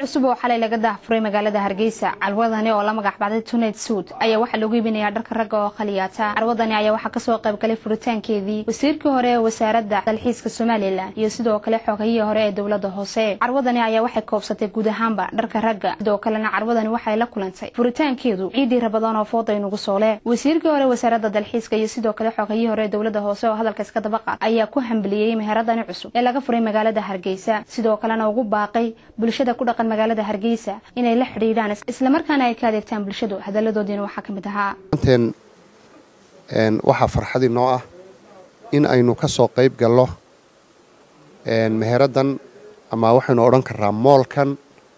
cusub oo xalay laga daahfuray magaalada hargeysa carwadani oo la magac baxday tunayd suud ayaa waxaa lagu iibinayaa dharka ragga oo khaliyaata carwadani ayaa waxaa kasoo qaybgalay furitaankeedii wasiirkii hore ee wasaaradda dalxiiska somalilan iyo sidoo kale xoogayihii hore ee dowlada hoose carwadani ayaa waxay koobsatay guud ahaanba dharka ragga sidoo kalena carwadani waxay la kulantay furitaankeedu ciidii rabadaan oo fooda inugu soole wasiirkii hore wasaaradda dalxiiska iyo sidoo kale xoogayihii hore ee dowlada hoose oo hadalka iska dabaqa ayaa ku hambaliyeyey meheradani cusub ee laga furay magaalada hargeysa sidoo kalena ugu baaqay bulshada ku dhaqan magaalada hargeysa inay la xidhiidhaan islamarkaana ay ka adeegtaan bulshadu hadaladoodiina waxaa ka mid ahaa maanteen waxaa farxadii noo ah in aynu ka soo qayb gallo meheraddan ama waxaynu odhan karaa moolkan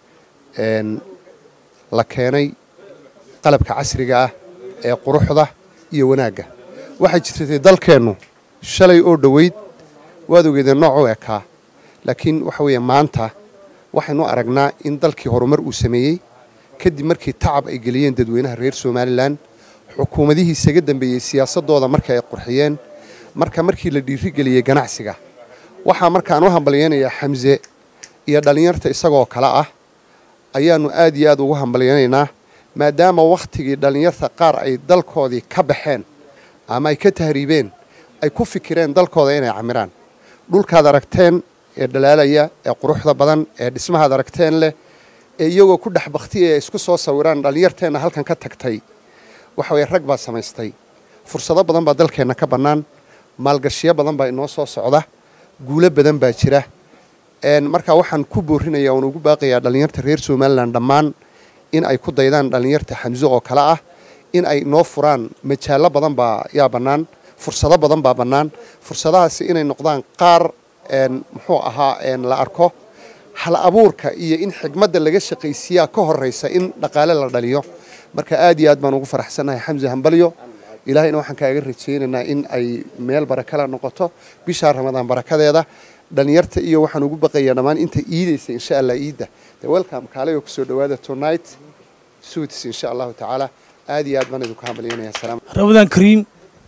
la keenay qalabka casriga ah ee quruxda iyo wanaagga waxay jirtay dalkeennu shalay oo dhoweyd waad ogeedeen nooc u ekaa laakiin waxa weeye maanta waxaynu aragnaa in dalkii horumar uu sameeyey kadib markii tacab ay geliyeen dadweynaha reer somalilan xukuumadihii isaga dambeeyey siyaasadooda markii ay qurxiyeen marka markii la dhiirigeliyey ganacsiga waxaa markaan u hambalyaynayaa xamse iyo dhallinyarta isagoo kale ah ayaannu aad iyo aad ugu hambalyaynaynaa maadaama wakhtigii dhallinyarta qaar ay dalkoodii ka baxeen ama ay ka tahriibeen ay ku fikireen dalkooda inay camiraan dhulkaad aragteen ee dhalaalaya ee quruxda badan ee dhismahaad aragteen leh ee iyagoo ku dhex baktiya ee isku soo sawiraan dhallinyarteenna halkan ka tagtay waxa weye rag baa samaystay fursado badan baa dalkeenna ka bannaan maalgashiyo badan baa inoo soo socda guulo badan baa jira markaa waxaan ku boorinaya oon ugu baaqayaa dhallinyarta reer somalilan dhammaan in ay ku daydaan dhallinyarta xamse oo kale ah in ay noo furaan majaallo badan baa yaa bannaan fursado badan baa bannaan fursadahaasi inay noqdaan qaar muxuu ahaa la arko hal abuurka iyo in xigmadda laga shaqaysiiyaa ka horraysa in dhaqaale la dhaliyo marka aad iyo aad baan ugu faraxsannahay xamse hambalyo ilaahayna waxaan kaaga rajaynaynaa in ay meel barakala noqoto bishaa ramadaan barakadeeda dhallinyarta iyo waxaan ugu baqayaa dhammaan inta iidaysa insha allah iidda de welcome kaalayoo kusoo dhawaada tonight suits insha allahu tacaala aad iyo aad baan idinku hambalyanaya salaam ramadaan kariim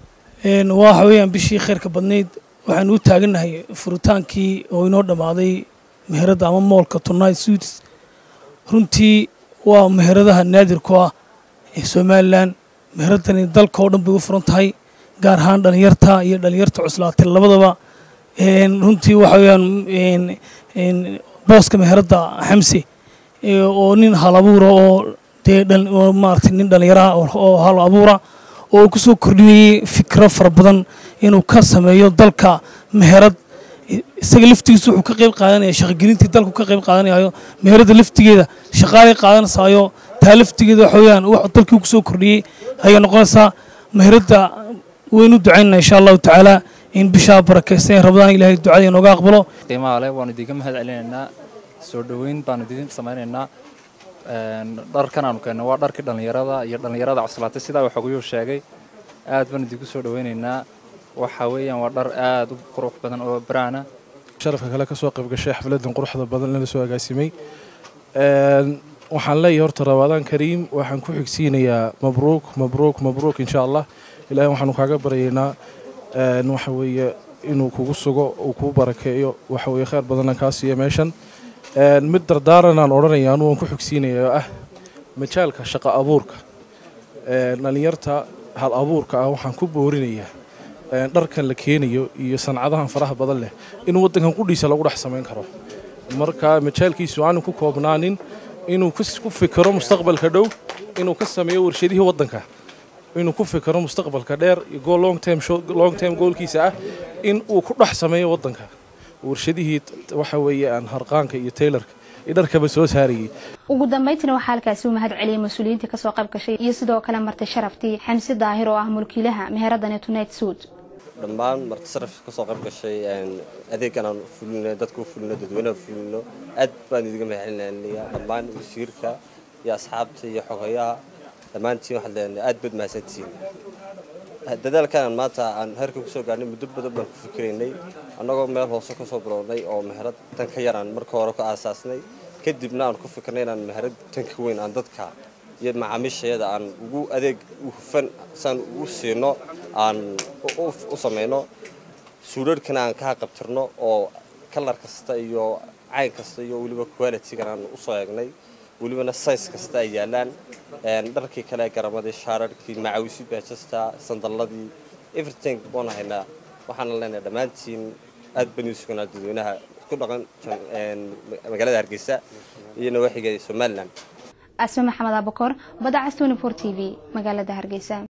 waxa weeyaan bishii khayrka badnayd waxaanu u taagannahay furitaankii oo inoo dhammaaday meheradda ama moolka tonight suits runtii waa meheradaha naadirku ah ee somalilan meheradani dalka oo dhan bay u furan tahay gaar ahaan dhallinyarta iyo dhallinyarta cuslaatay labadaba runtii waxa weeyaan booska meheradda xamse oo nin hal abuura oo dee maaragtay nin dhallinyaraha oo hal abuura oo ku soo kordhiyey fikro fara badan inuu ka sameeyo dalka meherad isaga laftigiisa wuxuu ka qayb qaadanaya shaqogelintii dalku ka qayb qaadanayo meheradda laftigeeda shaqaalay qaadanaysaayo taa laftigeeda waxa weeyaan wax dalkii ku soo kordhiyey ayay noqonaysaa meheradda waynu ducaynana insha allahu tacaala in bishaa barakaysan ee rabadaan ilaahay ducada inooga aqbalo qiimaha leh waanu idiinka mahad celinaynaa soo dhoweyn baanu idiin samaynaynaa dharkan aanu keenno waa dharkii dhallinyarada iyo dhallinyarada cuslaatay sidaa waxoguyuu sheegay aad baan idinku soo dhoweynaynaa waxa weeyaan waa dhar aad u qurux badan oo baraana sharafka kale ka soo qayb gashay xafladan quruxda badan lala soo agaasimay waxaan leeyahay horta ramadaan kariim waxaan ku xigsiinayaa mabruuk mabruuk mabruuk insha allah ilahay waxaanu kaaga baryaynaa waxa weeye inuu kugu sugo uu kuu barakeeyo waxa weeye khayr badanna kaa siiya meeshan mid dardaaranaan odhanaya anu waan ku xigsiinaya oo ah majaalka shaqo abuurka dhallinyarta hal abuurka ah waxaan ku boorinayaa dharkan la keenayo iyo sancadahan faraha badan leh in waddankan qudhiisa lagu dhex samayn karo marka majaalkiisu aanu ku koobnaanin inuu ku fikiro mustaqbalka dhow inuu ka sameeyo warshadihii waddanka inuu ku fikiro mustaqbalka dheer iyo long term goolkiisa ah in uu ku dhex sameeyo waddanka warshadihii waxa weeye aan harqaanka iyo taylarka iyo dharkaba soo saarayay ugu dambayntiina waxaa halkaasi u mahad celiyey mas-uuliyiintii kasoo qayb gashay iyo sidoo kale martay sharaftii xamsi daahir oo ah mulkiilaha meheradani tonight suud dhammaan marti saraf kasoo qayb gashay adeegan aan fulino dadka u fulino dadweynaha fulino aad baan idiga mahad celinaya dhammaan wasiirka iyo asxaabta iyo xogayaha dhammaantiin waxaad leenahay aad baad mahadsantihiin dadaalkan maanta aan heerka kusoo gaarnay muddo badan baan ku fikiraynay annagoo meel hoose kasoo bilownay oo meherad tan ka yaraan marka hore ka aasaasnay kadibna aan ku fikirnay inaan meherad tan ka weyn aan dadka iyo macaamiishayada aan ugu adeeg hufan saan ugu siino aan u samayno suudharhkana aan ka haqabtirno oo kalar kasta iyo cayn kasta iyo weliba qualitygan aan usoo eegnay welibana size kasta ay yaalaan dharkii kale garamadii shaararhkii macawisi baajasta sandalladii everything baan haynaa waxaana leenahay dhammaantiin aad baan u sugnaa dadweynaha ku dhaqan magaalada hargeysa iyo nawaaxiga somalilan asme maxamed abakor badacas twenty four t v magaalada hargeysa